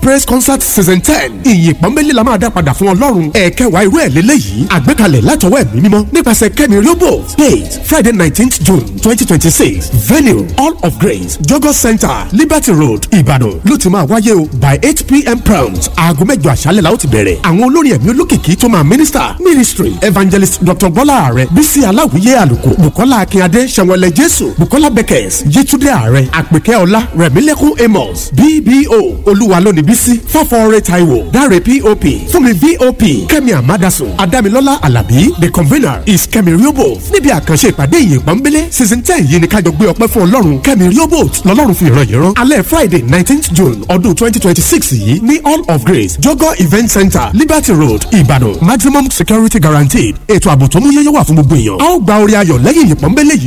praise concert season ten ìyìn pọ́nbélé la máa dá padà fún ọlọ́run ẹ̀ẹ́kẹwàá irú ẹ̀ lélẹ́yìí àgbékalẹ̀ látọwọ́ ẹ̀mí mímọ́ nípasẹ̀ kẹ́mi riobo date friday nineteenth june twenty twenty six venue all of grace jogo center liberty road ìbàdàn ló ti máa wáyé o by eight pm prompt aago mẹ́jọ àṣálẹ̀ la ó ti bẹ̀rẹ̀ àwọn olórin ẹ̀mí olókìkí tó máa minister ministry evangelist dr bọ́lá ààrẹ bísí aláwìyé àlùkò bukola akínyadé sẹ̀wọ̀lẹ̀ jésù bukola beckers yétúndé ààrẹ àpèkẹ́ ọlá rẹ̀mílẹ́kùn amos bbo olúwa lónìí bísí fọ́fọ́ọ́rẹ́ taiwo dáre pop fúnmi vop kẹ́mi amadasun adámilọ́lá alábí the convener is kẹ́mi riobo níbi àkànṣe ìpàdé ìyìn pọ́nbélé season ten yìí ni kájọ gbé ọpẹ́ fún ọlọ́run kẹ́mi riobo lọ́lọ́run fi ìran yìí rán alẹ́ friday nineteenth june ọdún twenty twenty six yìí ní all of grace jogo event center liberty road ìbàdàn maximum security guaranteed ètò ààbò tó mú yẹ́yẹ́ wà fún gbogbo èèyàn a ó gba orí ayọ̀ lẹ́yìn ìyìn pọ́nbélé yìí